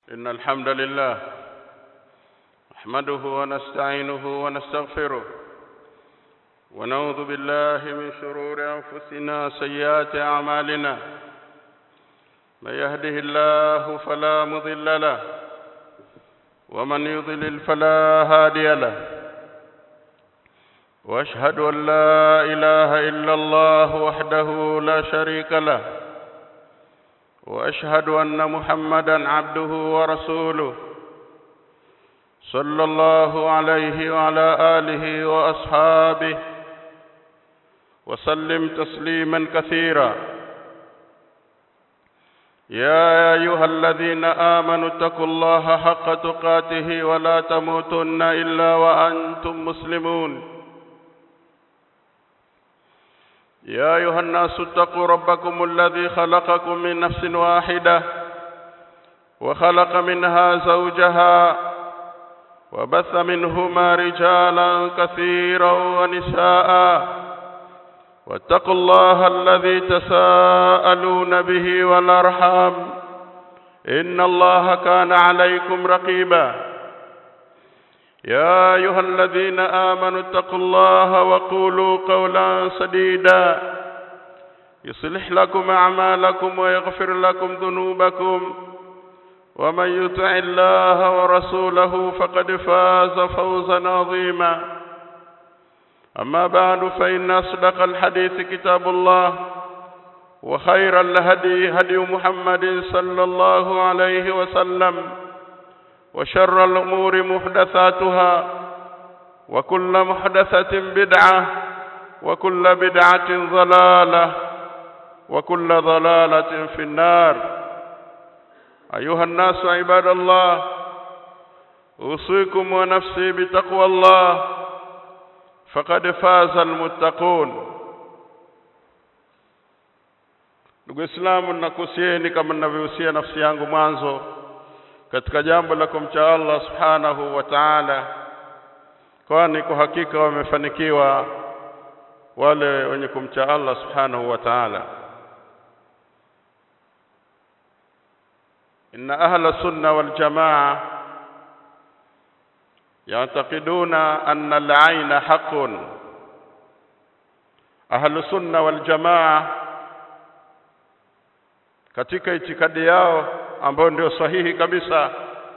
إن الحمد لله نحمده ونستعينه ونستغفره ونعوذ بالله من شرور أنفسنا سيئات أعمالنا من يهده الله فلا مضل له ومن يضلل فلا هادي له واشهد ان لا اله الا الله وحده لا شريك له واشهد ان محمدا عبده ورسوله صلى الله عليه وعلى اله واصحابه وسلم تسليما كثيرا يا ايها الذين امنوا اتقوا الله حق تقاته ولا تموتن الا وانتم مسلمون يا ايها الناس اتقوا ربكم الذي خلقكم من نفس واحده وخلق منها زوجها وبث منهما رجالا كثيرا ونساء واتقوا الله الذي تساءلون به والارحام ان الله كان عليكم رقيبا يا ايها الذين امنوا اتقوا الله وقولوا قولا سديدا يصلح لكم اعمالكم ويغفر لكم ذنوبكم ومن يطع الله ورسوله فقد فاز فوزا عظيما أما بعد فإن أصدق الحديث كتاب الله وخير الهدي هدي محمد صلى الله عليه وسلم وشر الأمور محدثاتها وكل محدثة بدعة وكل بدعة ضلالة وكل ضلالة في النار أيها الناس عباد الله أوصيكم ونفسي بتقوى الله faqad faza almuttaqun ndugu islamu nakusieni kama ninavyohusia nafsi yangu mwanzo katika jambo la kumcha Allah subhanahu wa ta'ala kwani kwa hakika wamefanikiwa wale wenye kumcha Allah subhanahu wa ta'ala inna ahla sunna wal jamaa يعتقدون أن العين حق أهل السنة والجماعة katika itikadi yao ambayo ndio sahihi kabisa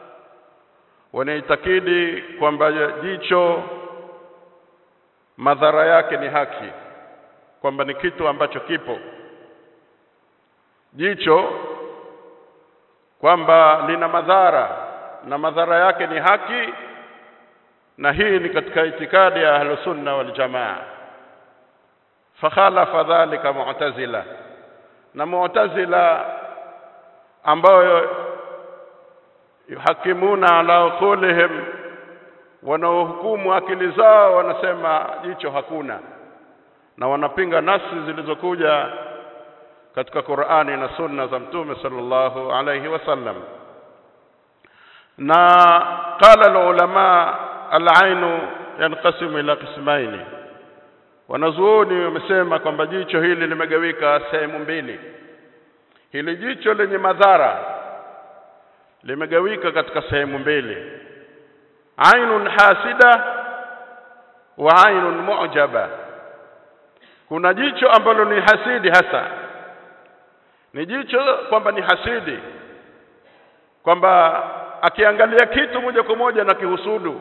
wanaitakidi kwamba jicho madhara yake ni haki kwamba ni kitu ambacho kipo jicho kwamba lina madhara na madhara yake ni haki na hii ni katika itikadi ya ahlus sunna wal jamaa fakhalafa dhalika mu'tazila na mu'tazila ambayo yuhakimuna ala qulihim wanaohukumu akili zao wanasema jicho hakuna na wanapinga nasi zilizokuja katika Qur'ani na sunna za mtume sallallahu alayhi wasallam na qala ulama al-ainu yanqasimu ila qismaini wanazuoni wamesema kwamba jicho hili limegawika sehemu mbili hili jicho lenye madhara limegawika katika sehemu mbili ainun hasida wa ainun mu'jaba kuna jicho ambalo ni hasidi hasa ni jicho kwamba ni hasidi kwamba akiangalia kitu moja kwa moja na kihusudu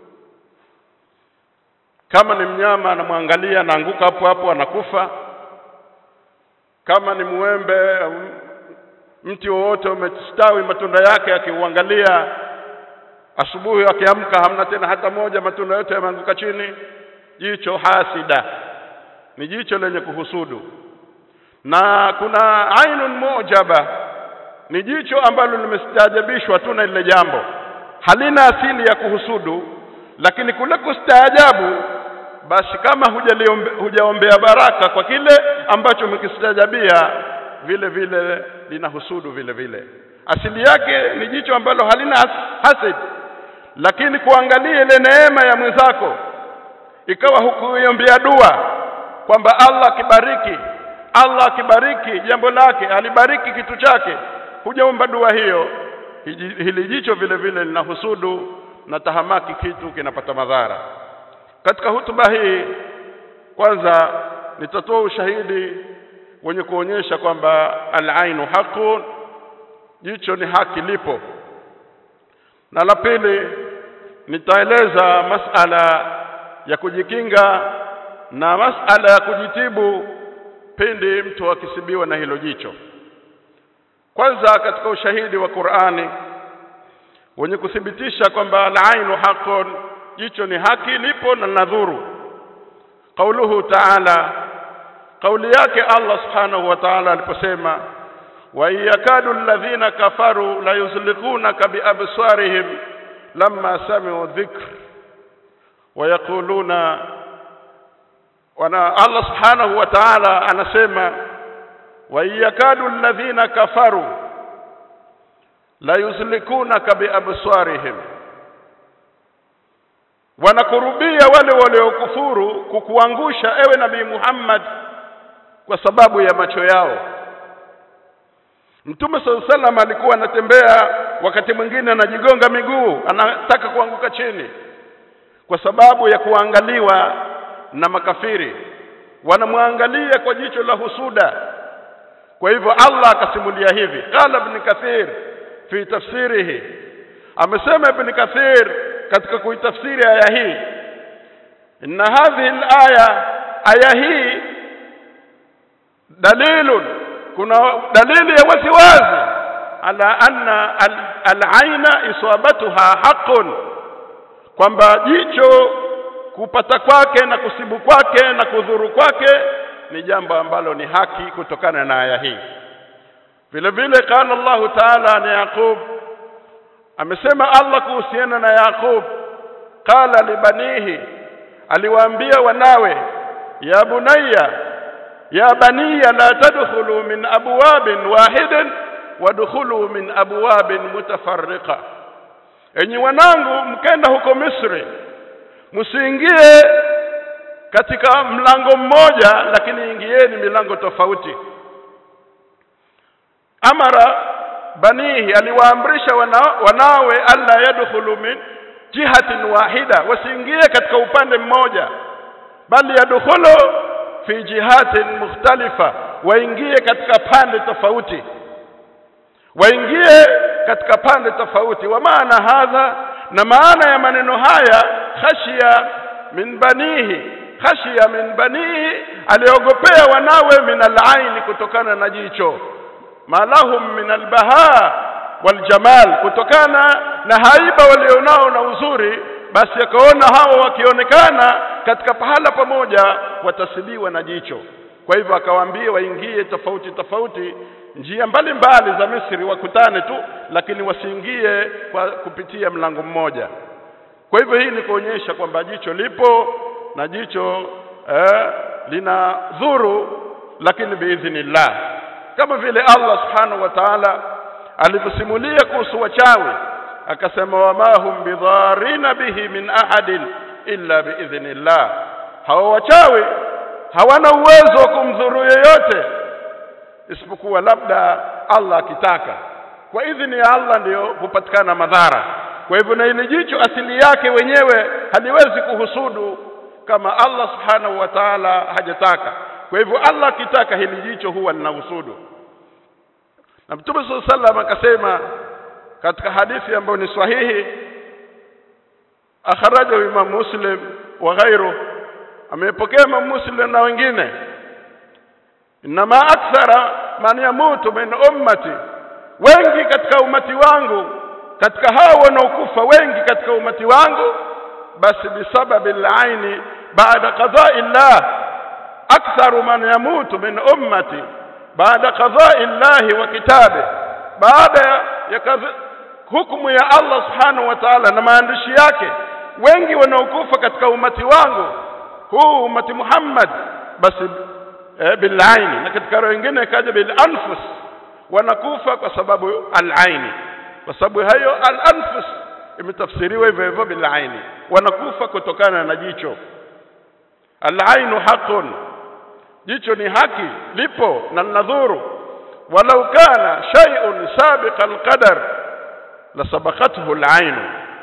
kama ni mnyama anamwangalia anaanguka hapo hapo anakufa kama ni mwembe mti wowote umestawi matunda yake akiuangalia asubuhi akiamka hamna tena hata moja matunda yote yameanguka chini jicho hasida ni jicho lenye kuhusudu na kuna ainun mujaba ni jicho ambalo limestaajabishwa tu na lile jambo halina asili ya kuhusudu lakini kule kustaajabu basi kama hujaombea baraka kwa kile ambacho umekistajabia vile vile linahusudu vile vile asili yake ni jicho ambalo halina hasad lakini kuangalia ile neema ya mwenzako ikawa hukuiombea dua kwamba Allah akibariki Allah akibariki jambo lake alibariki kitu chake hujaomba dua hiyo hiji- hili jicho vile vile linahusudu na tahamaki kitu kinapata madhara katika hutuba hii kwanza nitatoa ushahidi wenye kuonyesha kwamba al-ainu haqun jicho ni haki lipo na la pili nitaeleza masala ya kujikinga na masala ya kujitibu pindi mtu akisibiwa na hilo jicho kwanza katika ushahidi wa Qur'ani wenye kuthibitisha kwamba al-ainu haqqun jicho ni haki lipo na nadhuru qauluhu ta'ala kauli yake Allah subhanahu wa ta'ala aliposema wa yakadu alladhina kafaru la yuzliqunaka biabsarihim lamma sami'u dhikr wa yaquluna wana Allah subhanahu wa ta'ala anasema wa yakadu alladhina kafaru la yuzlikunaka biabsarihim wanakurubia wale waliokufuru kukuangusha ewe nabii Muhammad kwa sababu ya macho yao Mtume sallallahu alaihi wasallam alikuwa anatembea wakati mwingine anajigonga miguu anataka kuanguka chini kwa sababu ya kuangaliwa na makafiri wanamwangalia kwa jicho la husuda kwa hivyo Allah akasimulia hivi qala ibn kathir fi tafsirihi amesema ibn kathir katika kuitafsiri aya hii inna hadhihi al-aya aya hii dalilun kuna dalili ya wasiwazi ala anna al-aina isabatuha haqqun kwamba jicho kupata kwake na kusibu kwake na kudhuru kwake ni jambo ambalo ni haki kutokana na aya hii vile vile kana Allahu Ta'ala ni Yaqub amesema Allah kuhusiana na Yaqub qala libanihi aliwaambia wanawe ya bunayya ya baniya la tadkhulu min abwabin wahidin wadkhulu min abwabin mutafarriqa enyi wanangu mkenda huko Misri msiingie katika mlango mmoja lakini ingieni milango tofauti amara banihi aliwaamrisha wana, wanawe alla yadkhulu min jihatin wahida wasiingie katika upande mmoja bali yadkhulu fi jihatin mukhtalifa waingie katika pande tofauti waingie katika pande tofauti wa maana hadha na maana ya maneno haya khashia min banihi khashia min banihi aliogopea wanawe min alaini kutokana na jicho malahum min albaha waljamal kutokana na haiba walionao na uzuri basi akaona hao wakionekana katika pahala pamoja watasibiwa na jicho kwa hivyo akawaambia waingie tofauti tofauti njia mbalimbali za Misri wakutane tu lakini wasiingie kwa kupitia mlango mmoja kwa hivyo hii ni kuonyesha kwamba jicho lipo na jicho eh, lina dhuru lakini biidhnillah kama vile Allah subhanahu wa ta'ala alivyosimulia kuhusu wachawi akasema wama hum bidharina bihi min ahadin illa biidhnillah hawa wachawi hawana uwezo wa kumdhuru yeyote isipokuwa labda Allah akitaka kwa idhini ya Allah ndiyo hupatikana madhara kwa hivyo na ile jicho asili yake wenyewe haliwezi kuhusudu kama Allah subhanahu wa ta'ala hajataka kwa hivyo Allah akitaka hili jicho huwa linahusudu na Mtume sallallahu alaihi wasallam akasema katika hadithi ambayo ni sahihi akhrajahu Imam Muslim wa ghairu amepokea Imam Muslim na wengine inma akthara man yamutu min ummati wengi katika umati wangu katika hao wanaokufa wengi katika umati wangu basi bisababi al-aini baada qada'i Allah aktharu man yamutu min ummati baada qada'i Allah wa kitabe baada ya hukumu ya Allah subhanahu wa ta'ala na maandishi yake wengi wanaokufa katika umati wangu huu umati Muhammad basi eh, bilaini na katika roho nyingine kaja bil anfus wanakufa kwa sababu al-aini kwa sababu hayo al-anfus imetafsiriwa hivyo hivyo bilaini wanakufa kutokana na jicho al-ainu haqqun jicho ni haki lipo na nadhuru walau kana shay'un sabiqa al-qadar la sabaqathu al-ain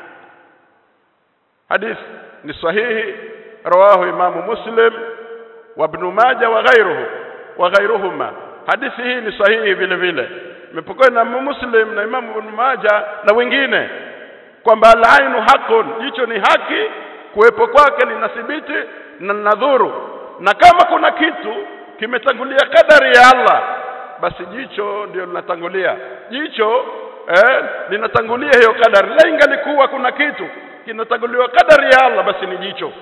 hadith ni sahihi rawahu imamu muslim wa ibn majah wa ghayruhu wa ghayruhuma hadithi hii ni sahihi vile vile imepokewa na muslim na imamu ibn majah na wengine kwamba al-ainu haqqun jicho ni haki kuwepo kwake linathibiti na nadhuru na kama kuna kitu kimetangulia kadari ya Allah basi jicho ndio linatangulia jicho eh, linatangulia hiyo kadari la ingalikuwa kuna kitu kinatanguliwa kadari ya Allah basi ni jicho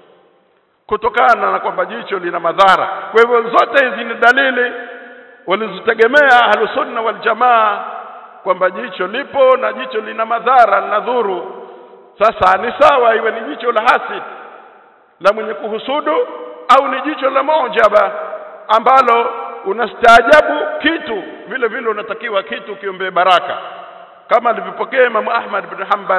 kutokana na kwamba jicho lina madhara kwa hivyo zote hizi ni dalili walizitegemea ahlusunna wal jamaa kwamba jicho lipo na jicho lina madhara linadhuru sasa ni sawa iwe ni jicho la hasid la mwenye kuhusudu au ni jicho la mojaba ambalo unastaajabu kitu vile vile unatakiwa kitu kiombee baraka kama alivyopokea Imam Ahmad bin Hanbal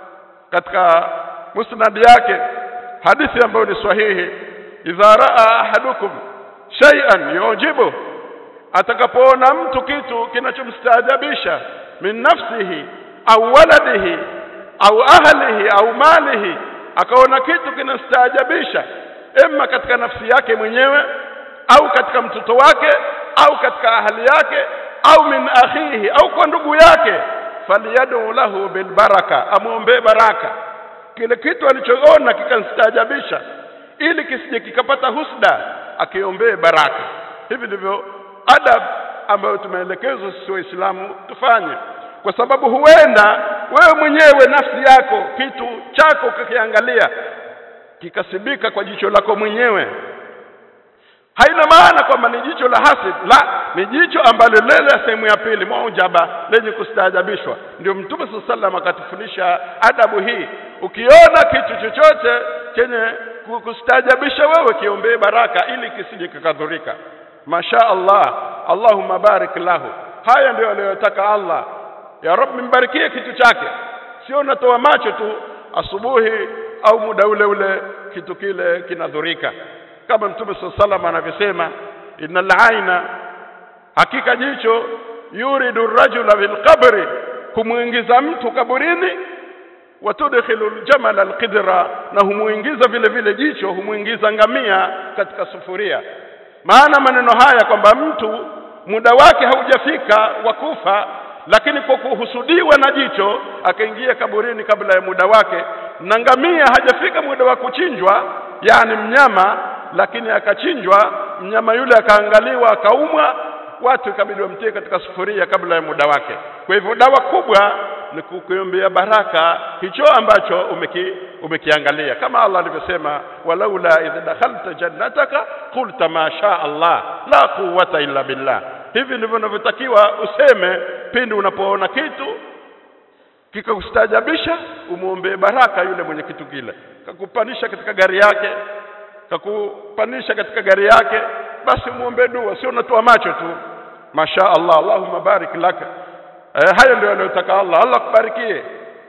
katika musnad yake hadithi ambayo ni sahihi idha raa ahadukum shay'an yujibu atakapoona mtu kitu kinachomstaajabisha min nafsihi au waladihi au ahlihi au malihi akaona kitu kinastaajabisha emma katika nafsi yake mwenyewe au katika mtoto wake au katika ahali yake au min akhihi au kwa ndugu yake faliyadu lahu bilbaraka amwombee baraka kile kitu alichoona kikamstaajabisha ili kisije kikapata husda akiombee baraka hivi ndivyo adab ambayo tumeelekezwa sisi waislamu tufanye kwa sababu huenda wewe mwenyewe nafsi yako kitu chako ukikiangalia kikasibika kwa jicho lako mwenyewe haina maana kwamba ni jicho la hasid la ni jicho ambalo lile sehemu ya pili mujaba lenye kustaajabishwa ndio mtume sallallahu alaihi akatufundisha adabu hii ukiona kitu chochote chenye kustaajabisha wewe kiombee baraka ili kisije kikadhurika masha Allah Allahumma barik lahu haya ndio aliyotaka Allah ya Rabbi mbarikie kitu chake sio unatoa macho tu asubuhi au muda ule ule kitu kile kinadhurika kama mtume sallallahu anavyosema innal aina hakika jicho yuridu rajula fil qabri kumuingiza mtu kaburini watudkhilu aljamal alqidra na humuingiza vile vile jicho humuingiza ngamia katika sufuria maana maneno haya kwamba mtu muda wake haujafika wa kufa lakini kwa kuhusudiwa na jicho akaingia kaburini kabla ya muda wake na ngamia hajafika muda wa kuchinjwa yani mnyama lakini akachinjwa mnyama yule akaangaliwa akaumwa watu ikabidi wamtie katika sufuria kabla ya muda wake kwa hivyo dawa kubwa ni kukuombea baraka hicho ambacho umeki, umekiangalia kama Allah alivyosema walaula idh dakhalta jannataka qulta ma sha Allah la quwwata illa billah hivi ndivyo unavyotakiwa useme pindi unapoona kitu kikakustajabisha umuombee baraka yule mwenye kitu kile kakupanisha katika gari yake kakupanisha katika gari yake basi muombe dua sio unatoa macho tu masha Allah Allahumma barik laka eh, hayo ndio aliyotaka Allah Allah kubarikie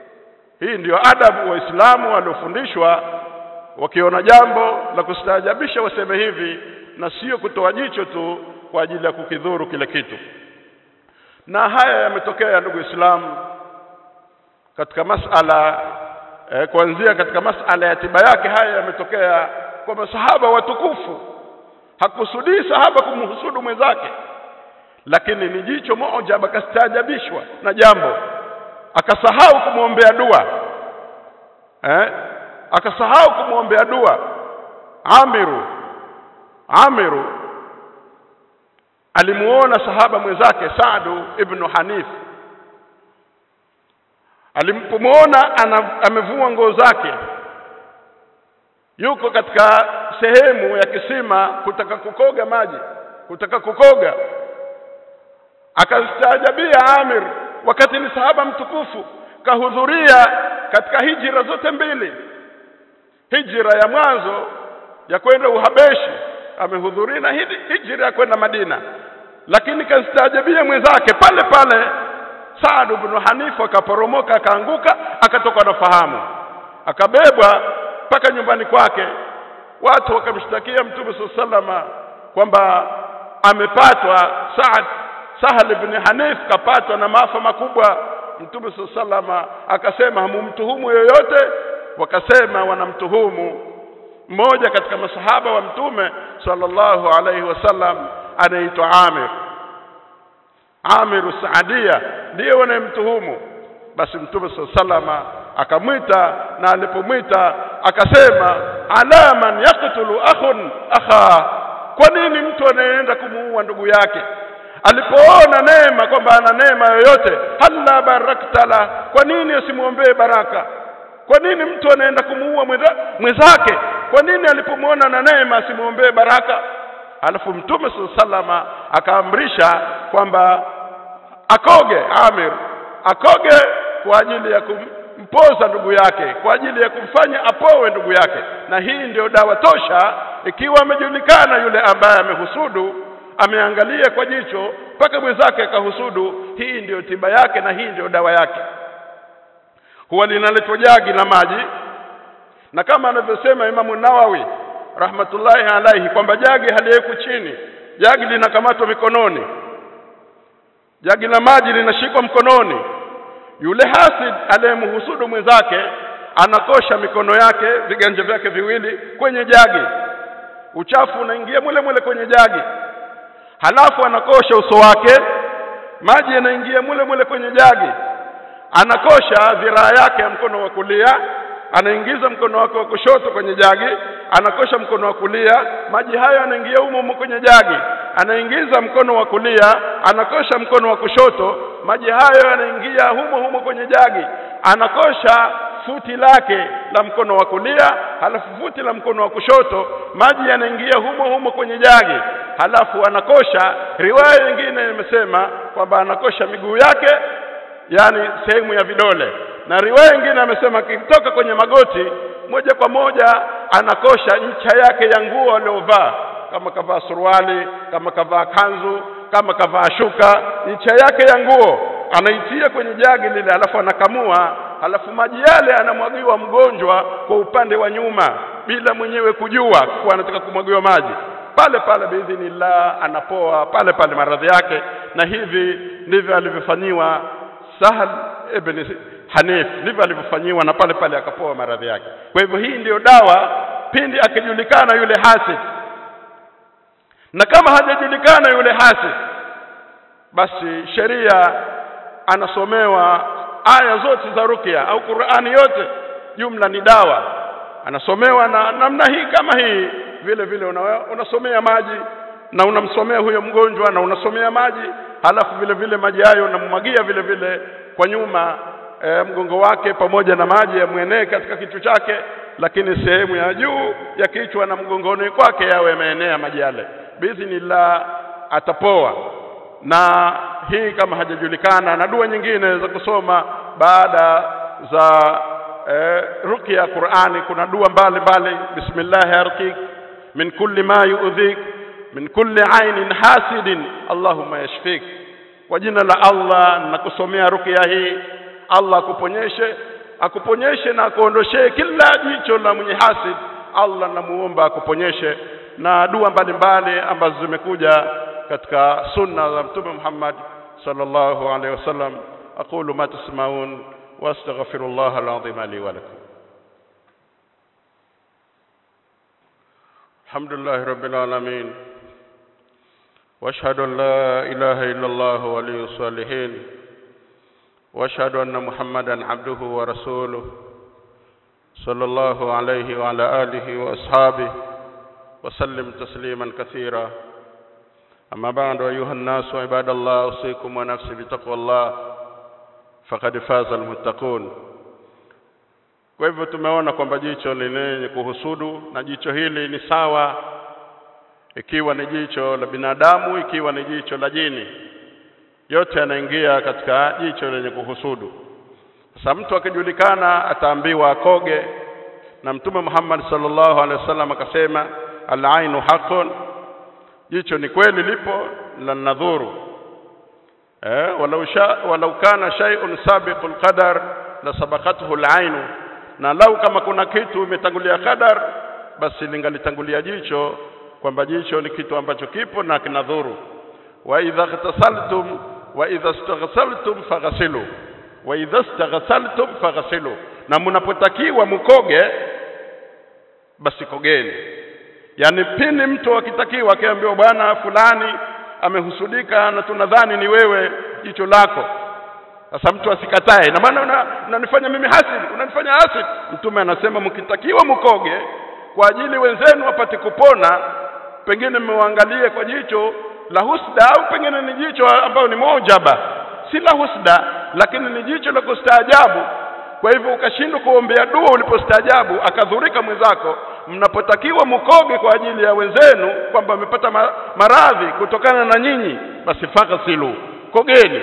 hii ndio adabu waislamu waliofundishwa wakiona jambo la kustaajabisha waseme hivi na sio kutoa jicho tu kwa ajili ya kukidhuru kile kitu na haya yametokea ndugu Islamu katika masala eh, kuanzia katika masala ya tiba yake haya yametokea kwa masahaba watukufu hakusudii sahaba kumhusudu mwenzake lakini ni jicho moja akastaajabishwa na jambo akasahau kumwombea dua eh akasahau kumwombea dua Amiru Amiru alimuona sahaba mwenzake Saadu ibn Hanif alimpomwona amevua nguo zake yuko katika sehemu ya kisima kutaka kukoga maji kutaka kukoga akastaajabia Amir wakati ni sahaba mtukufu kahudhuria katika hijira zote mbili hijira ya mwanzo ya kwenda Uhabeshi amehudhuria na hijira ya kwenda Madina lakini kastaajabia mwenzake pale pale Saad ibn Hanifa akaporomoka akaanguka akatoka na fahamu akabebwa mpaka nyumbani kwake watu wakamshtakia mtume sallama kwamba amepatwa Saad Sahal ibn Hanif kapatwa na maafa makubwa mtume saa salama akasema hamumtuhumu yoyote wakasema wanamtuhumu mmoja katika masahaba wa mtume sallallahu alaihi wasallam anaitwa Amir Amir Saadia ndiye wanayemtuhumu basi mtume salama akamwita na alipomwita akasema ala man yaqtulu akhun akha kwa nini mtu anayeenda kumuua ndugu yake alipoona neema kwamba ana neema yoyote halla baraktala kwa nini asimwombee baraka kwa nini mtu anaenda kumuua mwenzake kwa nini alipomwona na neema asimwombee baraka alafu mtume salama akaamrisha kwamba akoge Amir akoge kwa ajili ya kumpoza ndugu yake kwa ajili ya kumfanya apowe ndugu yake na hii ndiyo dawa tosha ikiwa amejulikana yule ambaye amehusudu ameangalia kwa jicho mpaka mwenzake akahusudu hii ndiyo tiba yake na hii ndiyo dawa yake huwa linaletwa jagi la maji na kama anavyosema Imamu Nawawi rahmatullahi alaihi kwamba jagi haliwekwi chini jagi linakamatwa mikononi jagi la maji linashikwa mkononi yule hasid aliyemhusudu mwenzake anakosha mikono yake viganja vyake viwili kwenye jagi uchafu unaingia mule mule kwenye jagi halafu anakosha uso wake maji yanaingia mule mule kwenye jagi anakosha dhiraa yake ya mkono wa kulia anaingiza mkono wake wa kushoto kwenye jagi anakosha mkono wa kulia maji hayo yanaingia humo humo kwenye jagi anaingiza mkono wa kulia anakosha mkono wa kushoto maji hayo yanaingia humo humo kwenye jagi anakosha futi lake la mkono wa kulia halafu futi la mkono wa kushoto maji yanaingia humo humo kwenye jagi halafu anakosha riwaya nyingine imesema kwamba anakosha miguu yake yani sehemu ya vidole na riwaya nyingine amesema akitoka kwenye magoti moja kwa moja anakosha ncha yake ya nguo aliyovaa kama kavaa suruali kama kavaa kanzu kama kavaa shuka ncha yake ya nguo anaitia kwenye jagi lile alafu anakamua halafu maji yale anamwagiwa mgonjwa kwa upande wa nyuma bila mwenyewe kujua kuwa anataka kumwagiwa maji pale pale biidhinillah anapoa pale pale maradhi yake na hivi ndivyo alivyofanyiwa Sahal ibn Hanif ndivyo alivyofanyiwa na pale pale akapoa maradhi yake kwa hivyo hii ndiyo dawa pindi akijulikana yule hasid na kama hajajulikana yule hasid basi sheria anasomewa aya zote za rukia au Qur'ani yote jumla ni dawa anasomewa na namna hii kama hii vile vile una, unasomea maji na unamsomea huyo mgonjwa na unasomea maji halafu vile vile maji hayo unamwagia vile vile kwa nyuma e, mgongo wake pamoja na maji yamwenee katika kichwa chake lakini sehemu ya juu ya kichwa na mgongoni kwake yawe yameenea maji yale biidhnillah atapoa na hii kama hajajulikana na dua nyingine za kusoma baada za eh, rukia ya Qur'ani kuna dua mbalimbali bismillah yarqik min kulli ma yu'dhik min kulli ainin hasidin allahumma yashfik kwa jina la Allah na kusomea rukia hii Allah akuponyeshe akuponyeshe na akuondoshee kila jicho la mwenye hasid Allah namuomba akuponyeshe na dua mbalimbali ambazo zimekuja katika sunna za mtume Muhammad sallallahu alaihi wasallam aqulu ma tasmaun wastaghfirullah alazim li wa lakum alhamdulillah rabbil alamin واشهد ان لا اله الا الله ولي الصالحين واشهد ان محمدا عبده ورسوله صلى الله عليه وعلى اله واصحابه وسلم تسليما كثيرا أما بعد أيها الناس عباد الله أوصيكم ونفسي بتقوى الله فقد فاز المتقون kwa hivyo tumeona kwamba jicho ni lenye kuhusudu na jicho hili ni sawa ikiwa ni jicho la binadamu ikiwa ni jicho la jini yote yanaingia katika jicho lenye kuhusudu sasa mtu akijulikana ataambiwa akoge na mtume Muhammad sallallahu alaihi wasallam akasema al-ainu haqqun jicho ni kweli lipo la nadhuru eh walau sha walau kana shay'un sabiqul qadar la sabaqathu al-ainu na lau kama kuna kitu imetangulia qadar basi lingalitangulia jicho kwamba jicho ni kitu ambacho kipo na kinadhuru wa idha ghtasaltum wa idha istaghsaltum faghsilu wa idha staghsaltum faghsilu na mnapotakiwa mkoge basi kogeni yani pindi mtu akitakiwa akiambiwa bwana fulani amehusudika na tunadhani ni wewe jicho lako sasa mtu asikatae na maana unanifanya una mimi hasidi unanifanya hasidi mtume anasema mkitakiwa mkoge kwa ajili wenzenu wapate kupona pengine mmewaangalie kwa jicho la husda au pengine ni jicho ambayo ni mojaba si la husda lakini ni jicho la kustaajabu kwa hivyo ukashindwa kuombea dua ulipostaajabu akadhurika mwenzako mnapotakiwa mkoge kwa ajili ya wenzenu kwamba wamepata maradhi kutokana na nyinyi basi faghsilu kogeni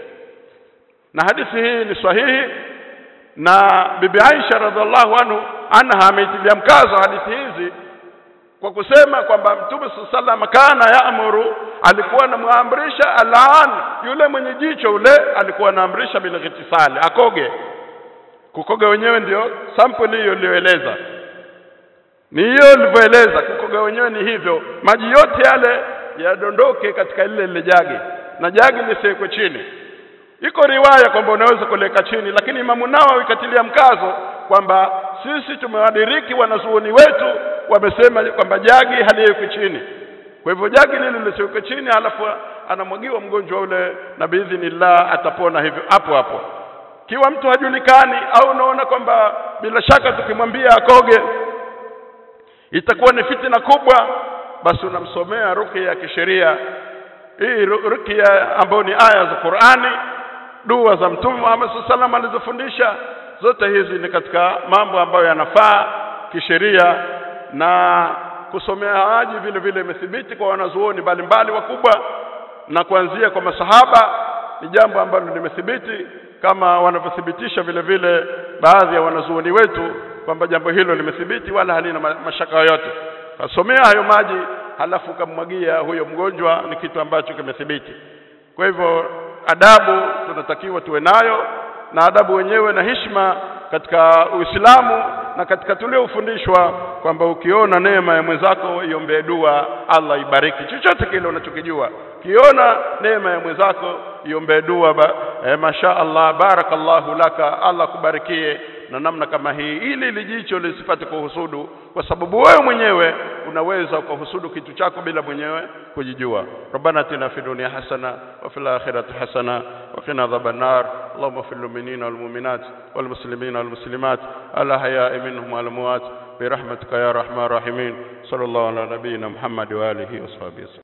na hadithi hii ni sahihi na bibi Aisha radhiallahu anhu anha ameitilia mkazo hadithi hizi kwa kusema kwamba mtume sallam kana yaamuru alikuwa anamwamrisha alaan yule mwenye jicho ule alikuwa anaamrisha bil ghitisali akoge kukoga wenyewe ndio sample hiyo iliyoeleza ni hiyo ilivyoeleza kukoga wenyewe ni hivyo maji yote yale yadondoke katika lile lile jagi na jagi lisiwekwe chini iko riwaya kwamba unaweza kuleka chini lakini imamu nao ikatilia mkazo kwamba sisi tumewadiriki wanazuoni wetu wamesema kwamba jagi haliwekwi chini kwa hivyo jagi lile lisiwekwe chini alafu anamwagiwa mgonjwa ule na biidhnillah atapona hivyo hapo hapo kiwa mtu hajulikani au unaona kwamba bila shaka tukimwambia akoge itakuwa ni fitina kubwa basi unamsomea ruqya ya kisheria hii ruqya ambayo ni aya za Qur'ani dua za mtume Muhammad sallallahu alizofundisha zote hizi ni katika mambo ambayo yanafaa kisheria na kusomea haji vile vile imethibiti kwa wanazuoni mbalimbali wakubwa na kuanzia kwa masahaba ni jambo ambalo limethibiti kama wanavyothibitisha vile vile baadhi ya wanazuoni wetu kwamba jambo hilo limethibiti wala halina mashaka yoyote kasomea hayo maji halafu ukamwagia huyo mgonjwa ni kitu ambacho kimethibiti kwa hivyo adabu tunatakiwa tuwe nayo na adabu wenyewe na heshima katika Uislamu na katika tuliofundishwa kwamba ukiona neema ya mwenzako iombee dua Allah ibariki chochote kile unachokijua kiona neema ya mwenzako iombee dua ba, eh, masha Allah barakallahu laka Allah kubarikie na namna kama hii ili lijicho lisipate kuhusudu kwa sababu wewe mwenyewe unaweza ukahusudu kitu chako bila mwenyewe kujijua rabbana atina fi dunya hasana wa fil akhirati hasana wa qina adhaban nar allahumma fil mu'minina wal mu'minat wal muslimina wal muslimat ala haya'i minhum wal amwat برحمتك يا رحمن الرحيمين صلى الله على نبينا محمد واله وصحبه وسلم